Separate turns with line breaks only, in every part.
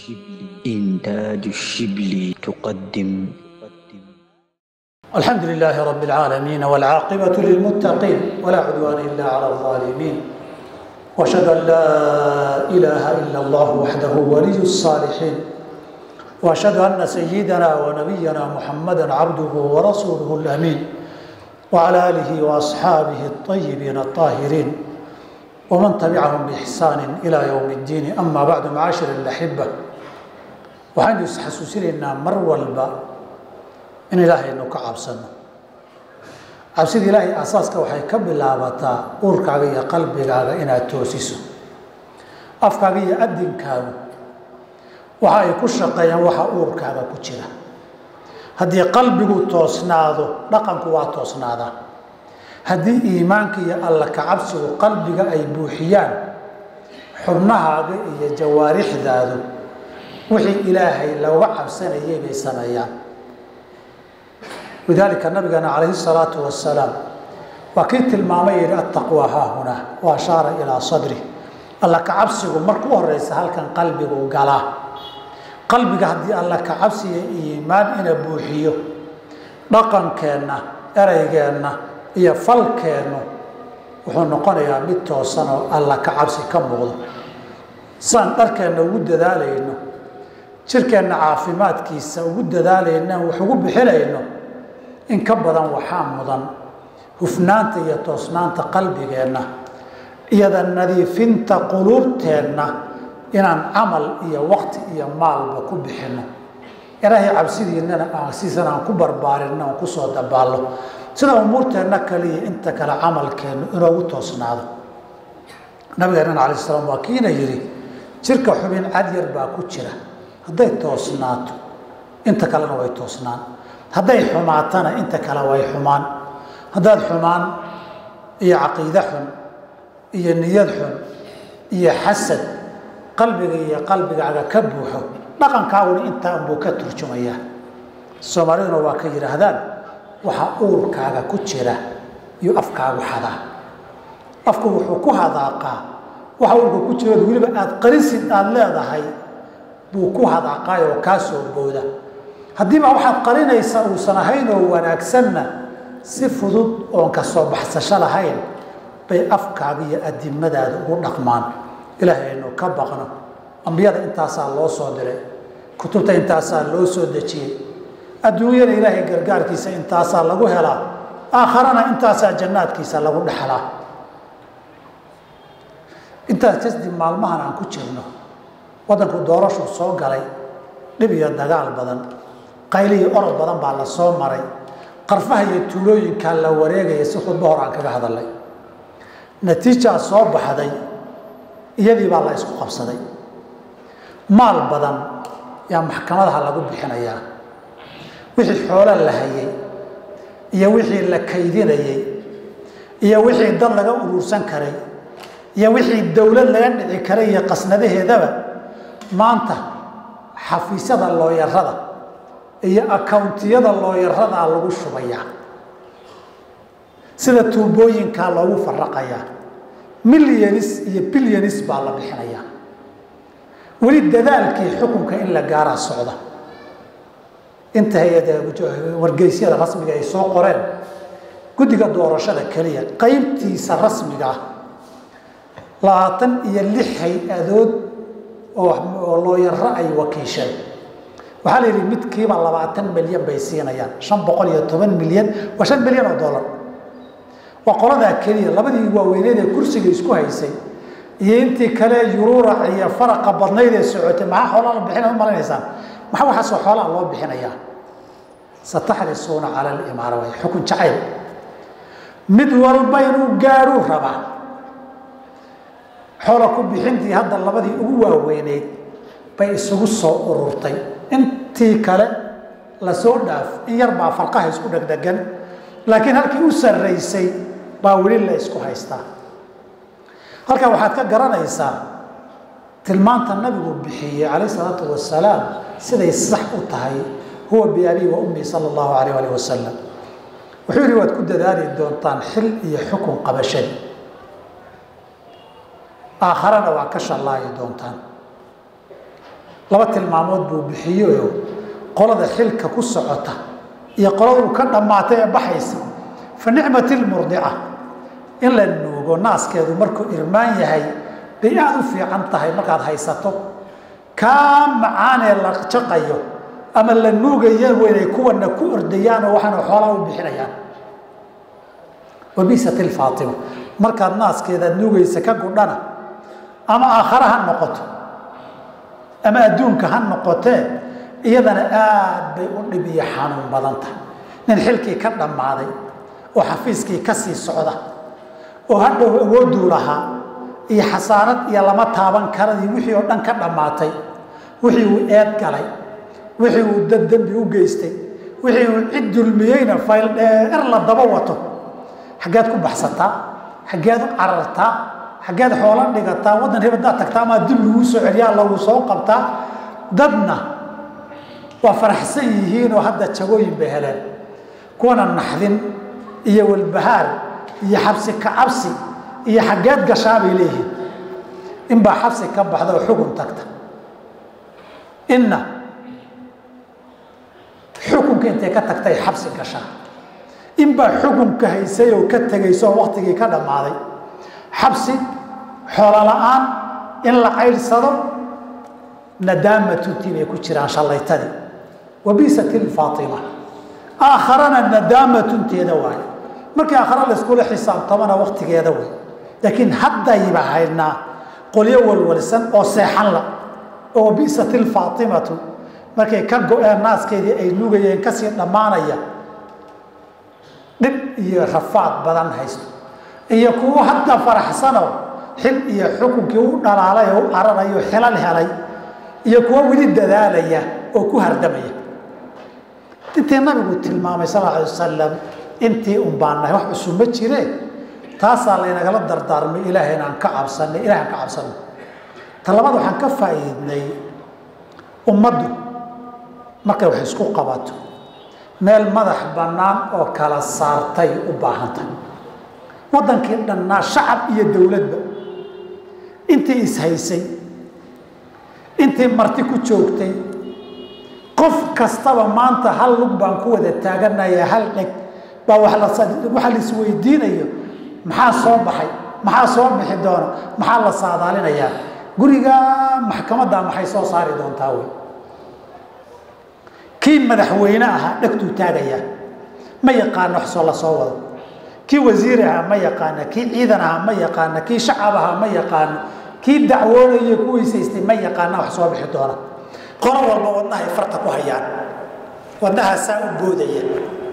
الشبل إنتاج الشبل تقدم
الحمد لله رب العالمين والعاقبة للمتقين ولا عدوان إلا على الظالمين وأشهد أن لا إله إلا الله وحده ولي الصالحين وأشهد أن سيدنا ونبينا محمدا عبده ورسوله الأمين وعلى آله وأصحابه الطيبين الطاهرين ومن تبعهم بإحسان إلى يوم الدين أما بعد معاشر الأحبة waxaynu isxasuusinaynaa mar walba in ilaahaynu ka cabsano cabsida ilaahay asaaska waxay ka bilaabataa uurkaaga iyo qalbigaaga inaad toosiso afkaaga iyo adinkaagu waxa ay ku shaqeeyaan waxa uurkaaga ku jira haddii qalbigu toosnaado dhaqanku waa toosnaadaa haddii iimaanka iyo alla kacabsigu qalbiga ay buuxiyaan xubnahaaga iyo jawaarixdaadu wixii ilaahay looga cabsanayay bay sameeyaan lidaalika nabigeena calayhi salaatu wasalaam waa kii tilmaamay yihi attaqwa haahuna wa ashaara ilaa sadri alla kacabsigu marka u horeysa halkan qalbigu galaa qalbiga haddii alla kacabsiga iimaan ina buuxiyo dhaqankeenna ereygeenna iyo falkeennu wuxuu noqonayaa mid toosan oo alla kacabsi ka muuqdo saan dharkeenna ugu dadaalayno jirkeenna caafimaadkiisa ugu dadaalayno wax ugu bixinayno in ka badan waxaa mudan hufnaanta iyo toosnaanta qalbigeenna iyada nadiifinta quluubteenna inaan camal iyo waqti iyo maalba ku bixinno ilaahay cabsidiinana siisana aan ku barbaarinno aan kusoo dabaallo sida umuurteenna kaliya inta kale camalkeennu inoogu toosnaado nabigeenana alai slam waa kiina yidhi jirka xubin cadyar baa ku jira hadday toosnaato inta kalena way toosnaan hadday xumaatana inta kale way xumaan haddaad xumaan iyo caqiide xun iyo niyad xun iyo xasad qalbiga iyo qalbigaaga ka buuxo dhaqankaaguna intaa unbuu ka turjumayaa soomaaliduna waa ka yidhaahdaan waxa uurkaaga ku jira iyo afkaagu hadaa afku wuxuu ku hadaaqaa waxa uurka ku jira weliba aada qarisid aada leedahay buu ku hadaaqaay oo kaa soo booda haddiiba waxaad qarinaysa uusan ahayn oo wanaagsanna si fudud oon ka soo baxsasho lahayn bay afkaaga iyo adimadaada ugu dhaqmaan ilaahay aynu ka baqno ambiyada intaasaa loo soo diray kutubta intaasaa loo soo dejiyey adduunyada ilaahay gargaarkiisa intaasaa lagu helaa aakharana intaasaa jannaadkiisa lagu dhexlaa intaas kasdib maalmahan aan ku jirno waddanku doorashuu soo galay dhib iyo dagaal badan qayli iyo orod badan baa la soo maray qarfaha iyo tuulooyinkaa la wareegaya si khudbo hor aan kaga hadalay natiijaa soo baxday iyadii baa la isku qabsaday maal badan yaa maxkamadaha lagu bixinayaa wixii xoolo la hayay iyo wixii la kaydinayey iyo wixii dad laga uruursan karay iyo wixii dowlad laga dhici karay iyo qasnadaheedaba maanta xafiisyada looyarada iyo akawntiyada looyaradaa lagu shubayaa sida tuubooyinkaa loogu faraqayaa milyanis iyo bilyanis baa la bixinayaa weli dadaalkii xukunka in la gaaraa socda inta hay-ada wargeysyada rasmiga ay soo qoreen guddiga doorashada keliya qeybtiisa rasmiga ah labaatan iyo lix hay-adood oo looyaro ay wakiisheen waxaa la yidhi midkiiba labaatan milyan bay siinayaan shan boqol iyo toban milyan waa shan milyan oo dollar waa qoladaa keliya labadii waaweyneed ee kursiga isku haysay iyo intii kale yuruurac iyo faraqa badnayd ee socotay maxaa xoolaa la bixina u malinaysaan maxaa waxaasoo xoolaa loo bixinayaa sataxrisuuna cala alimaara way xukun jacayl mid walba inuu gaaruu rabaa xoola ku bixintii hadda labadii ugu waaweyneyd bay isugu soo ururtay intii kale lasoo dhaaf in yar baa farqaha isku dhegdhegan laakiin halkii u sarraysay baa weli la isku haystaa halkaa waxaad ka garanaysaa tilmaanta nabigu bixiyey calayh isalaatu wasalaam siday sax u tahay huwa biabii wa ummii sala allahu alayh alih wasalam wuxuu yidhi waad ku dadaali doontaan xil iyo xukun qabashadi aakharana waa ka shallaayi doontaan laba tilmaamood buu bixiyeyo qolada xilka ku socota iyo qoladu ka dhammaatay ee baxaysa fa nicmati lmurdica in la nuugo naaskeedu markuu irmaan yahay bay aada u fiican tahay markaad haysato kaa macaanee la jaqayo ama la nuugaya weynay kuwana ku ordayaan oo waxaana xoolaa u bixinayaan wabisati lfaatima markaad naaskeedaad nuugaysa ka gudhana ama aakhare ha noqoto ama adduunka ha noqotee iyadana aad bay u dhib iyo xanuun badan tahay nin xilkii ka dhammaaday oo xafiiskii ka sii socda oo hadhow awooduu lahaa iyo xasaanad iyo lama taaban karadii wixii oo dhan ka dhammaatay wixii uu eed galay wixii uu dad dembi u geystay wixii uu cid dulmiyeyna fayl dheer la daba wato xaggeed ku baxsataa xaggeed u carartaa xaggeed xoolo dhigataa waddan hebadaad tagtaa amaa dib laguu soo celiyaa lagu soo qabtaa dadna waa faraxsan yihiinoo hadda jagooyin bay heleen kuwana naxdin iyo walbahaar iyo xabsi ka cabsi iyo xaggeed gashaa bay leeyihiin inbaa xabsi ka baxda oo xukun tagta inna xukunka intay ka tagtay xabsi gashaa inbaa xukunka haysay oo ka tegayso oo waktigii ka dhammaaday xabsi xoolo la-aan in la caydhsado nadaamatuntii bay ku jiraan shallaytadii wabisati lfaatima aakharana nadaamatunteeda waaye markii aakhare layskula xisaabtamana waktigeeda wey laakiin haddayba haynaa qolyo walwalsan oo seexan la oo wabisati lfaatimatu markay ka go-een naaskeedii ay nugayeen kasii dhammaanaya dhib iyo rafaad badan haysto iyo kuwo hadda faraxsano xil iyo xukunkii u dhalaalay oo u cararayo xilal helay iyo kuwo weli dadaalaya oo ku hardamaya intii nabigu tilmaamay sal alay wasalam intii un baan nahay wax cusub ma jire taasaa laynagala dardaarmay ilaahay inaan ka cabsanay ilahay aan ka cabsanay ta labaad waxaan ka faa'iidnay ummaddu markay wax isku qabato meel madax bannaan oo kala saartay u baahantahay waddankii dhannaa shacab iyo dowladba intii ishaysay intii marti ku joogtay qof kastaba maanta hal lug baan ku wada taaganaya hal dheg baa waxa la isweydiinayo maxaa soo baxay maxaa soo bixi doona maxaa la saadaalinayaa guriga maxkamadda maxay soo saari doontaa wey kii madaxweyne ahaa dhegtuu taagaya ma yaqaano wax soo la soo wado kii wasiir ahaa ma yaqaana kii ciidan ahaa ma yaqaana kii shacab ahaa ma yaqaano kii dacwoonaya ku weysaystay ma yaqaana wax soo bixi doona qolo walba wadnahay farta ku hayaan wadnahaasaa u boodaya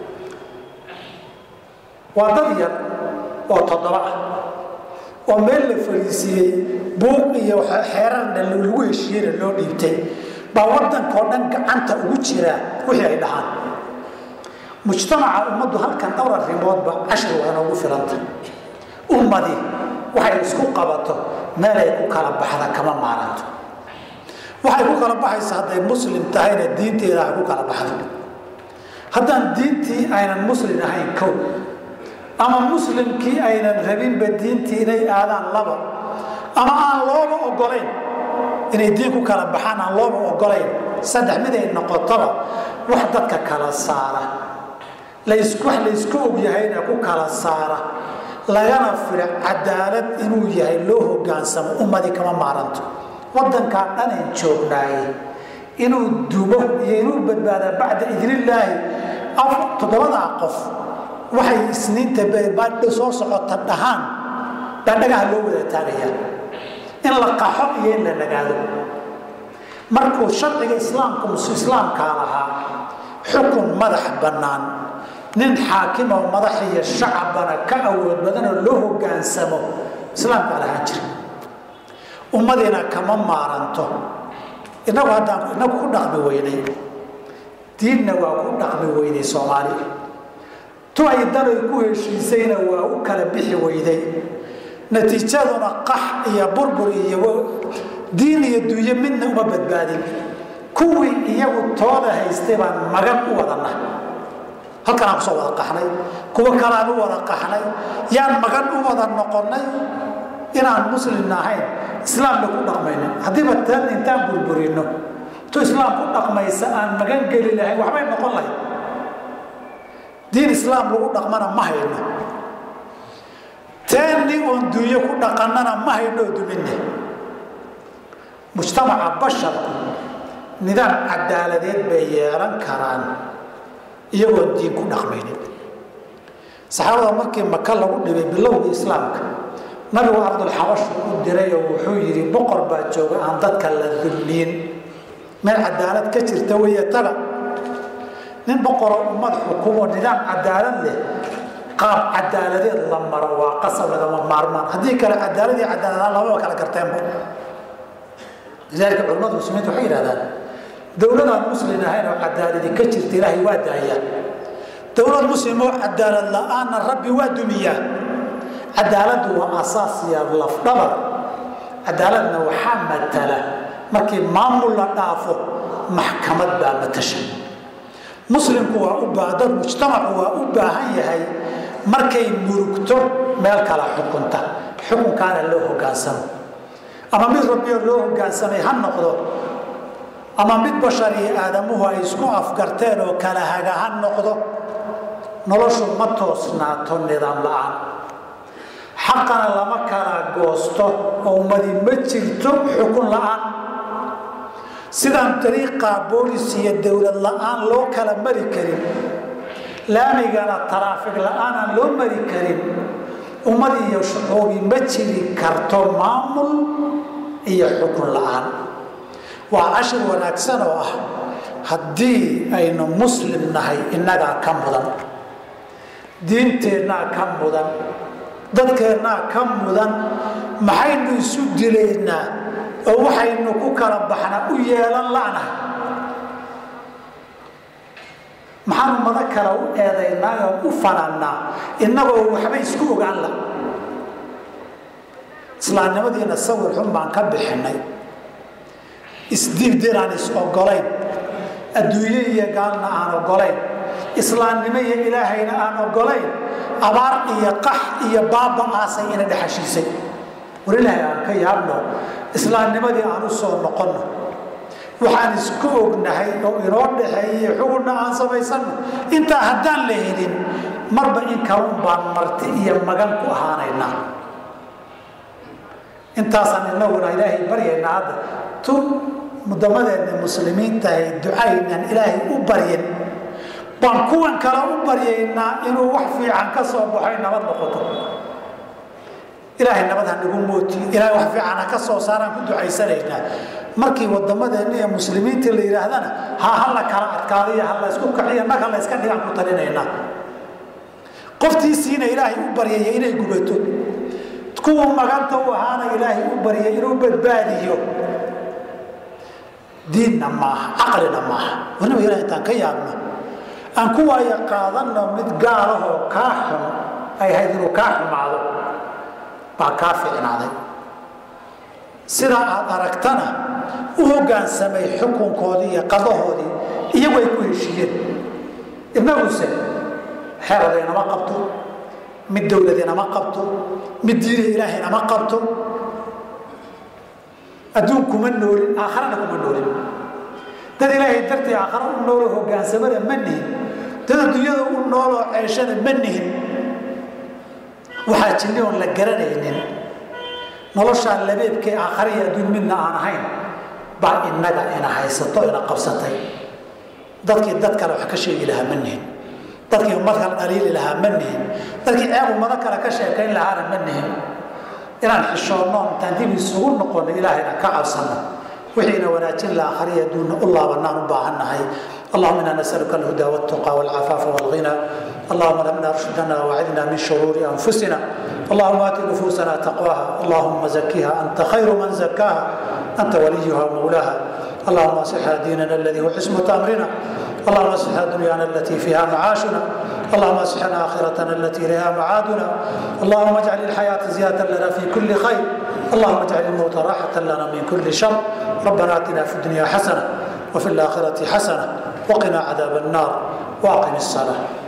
waa dad yar oo toddoba ah oo meel la fariisiiyey buuq iyo xeerarna lagu heshiiyena loo dhiibtay baa waddankao dhan gacanta ugu jiraa wixii ay dhahaan mujtamaca ummaddu halkan dhowr arrimoodba cashir waa inoogu filanta ummadi waxay isku qabato meelay ku kala baxda kama maaranto waxay ku kala baxaysa hadday muslim tahayna diinteeda ay ku kala baxdo haddaan diintii aynan muslim ahayn kow ama muslimkii aynan rabinba diintii inay aadaan laba ama aan looba ogolayn inay diin ku kala baxaan aan looba ogolayn saddex mid ay noqotoba wax dadka kala saara las wax laysku ogyahayna ku kala saara lagana fila cadaalad inuu yahay loo hogaansamo ummadi kama maaranto waddankaa dhanayn joognaaye inuu dumo iyo inuu badbaada bacda idnillaahi toddobadaa qof waxay isniinta baadho soo socota dhahaan baa dhagaha loo wada taagayaa in la qaxo iyo in la nagaado markuu sharciga islaamka islaamkaa lahaa xukun madax bannaan nin xaakim oo madax iyo shacabana ka awood badanoo loo hogaansamo islaamkaa lahaan jira ummadiina kama maaranto inagu haddaan inagu ku dhaqmi weynay diinna waa ku dhaqmi weynay soomaaliya tu ay danay ku heshiisayna waa u kala bixi weyday natiijaduna qax iyo burbur iyo diin iyo dunyo midna uma badbaadin kuwii iyagu tooda haystay baan magan u wadanna halkan aan kusoo wada qaxnay kuwo kaleaan u wada qaxnay yaan magan u wada noqonnay inaan muslimna ahayn islaamna ku dhaqmaynin haddiiba taan intaan burburino tu islaam ku dhaqmaysa aan magan geli lahayn waxbay noqon lahayd diin islaam lagu dhaqmana ma hayno teeni oon dunyo ku dhaqannana ma haynoo duminne mujtamaca basharku nidaam cadaaladeed bay yeelan karaan iyagoon diin ku dhaqmaynin saxaabada markii maka lagu dhibay bilowgii islaamka nabigu ardulxabashu u diray oo wuxuu yidhi boqor baa jooga aan dadka la dulliin meel cadaalad ka jirta weeye taga nin boqoroo ummad xukumo nidaam cadaalad leh qaab cadaaladeed la maro waa qasab lagama maarmaan haddii kale cadaalad iyo cadaaladaan lababa kala garteenba lidaalika culamada muslimiinta waxay yidhahdaan dowladaan muslim ahayn oo cadaaladi ka jirta ilaahay waa daayaa dowlad muslim oo cadaalad la-aanna rabbi waa dumiyaa cadaaladdu waa asaas iyo lafdhabar cadaaladna waxaa matala markii maamul la dhaafo maxkamad baa matasha muslimku waa u baa dad mujtamacu waa u baahan yahay markay murugto meel kala xukunta xukunkaana loo hogaansamo ama mid rabbiyo loo hogaansamay ha noqdo ama mid bashar iyo aadamuhu ay isku afgarteen oo kala haga ha noqdo noloshu ma toosnaato nidaam la-aan xaqana lama kala goosto oo ummadi ma jirto xukun la-aan sidaan dariiqa boolis iyo dowlad la-aan loo kala mari karin laamigana taraafig la-aanaan loo mari karin ummad iyo shucuubi ma jiri karto maamul iyo xukun la-aan waa cashir wanaagsan oo ah haddii aynu muslim nahay innagaa ka mudan diinteennaa ka mudan dadkeennaa ka mudan maxaynu isu dilaynaa oo waxaynu ku kala baxna u yeelan la'nahay maxaan ummado kale u eedaynaa oo u fanannaa innagoo waxba isku ogaan la islaamnimadiina sawir xun baan ka bixinay isdibdiraan is ogolayn adduunye iyo gaalna aan ogolayn islaamnimo iyo ilaahayna aan ogolayn abaar iyo qax iyo baaba aasay ina dhexashiisay war ilaahay aan ka yaabno islaamnimadii aan u soo noqonno waxaan isku ognahay oo inoo dhaxeeyey xugunna aan samaysanno intaa haddaan la helin marba in kalun baan marti iyo magan ku ahaanaynaa intaasaan inaguna ilaahay baryaynaa hadda tu mudamadeedna muslimiintahay ducaynan ilaahay u baryin baan kuwan kale u baryaynaa inuu wax fiican ka soo baxoy nabad noqoto ilaahay nabad ha nagu mootiyo ilahay wax fiican ha ka soo saaraan ku ducaysanaynaa markii wadamadeena iyo muslimiintii la yidhaahdana ha hala kala adkaadiyo ha la isku kaciyo nag ha la iska dhigaan ku talinaynaa qoftiisiina ilaahay u baryaya inay gubato kuwa maganta u ahaana ilaahay u baryay inuu badbaadiyo diinna maaha caqlina maaha waliba ilahay intaan ka yaabno aan ku waaya qaadanno mid gaalahoo kaa xun ay ahayd inuu kaa xumaado baa kaa ficnaaday sidaa aad aragtana u hoggaansamay xukunkoodii iyo qadahoodii iyagu ay ku heshiiyeen innaguse xeeradeynama qabto mid dowladeynama qabto mid diinaha ilaahaynama qabto adduun kuma noolin aakharana kuma noolin dad ilaahay dartii aakhara u nooloo hogaansamana ma nihin dad adduunyada u nooloo ceeshana ma nihin waxaa jinni oon la garanaynin noloshaan labeebkee aakhara iyo adduun midna aan ahayn baa innaga ina haysato ina qabsatay dadkii dad kale wax ka sheegi lahaa ma nihin dadkii ummad kale dhaliili lahaa ma nihin dadkii ceeb ummado kale ka sheekayn lahaana ma nihin inaan xishoonno intaan dib isugu noqono ilaahayna ka cabsanno wixiina wanaajin la akhriya adduunna u laabanaan u baahannahay اللهم انا نسالك الهدى والتقى والعفاف والغنى اللهم لمنا رشدنا وعدنا من شرور انفسنا اللهم ات نفوسنا تقواها اللهم زكها انت خير من زكاها انت وليها ومولاها اللهم اصلح ديننا الذي هو عصمه امرنا اللهم اصلح دنيانا التي فيها معاشنا اللهم اصلح اخرتنا التي اليها معادنا اللهم اجعل الحياه زياده لنا في كل خير اللهم اجعل الموت راحه لنا من كل شر ربنا اتنا في الدنيا حسنه وفي الاخره حسنه وقنا عذاب النار واقم الصلاه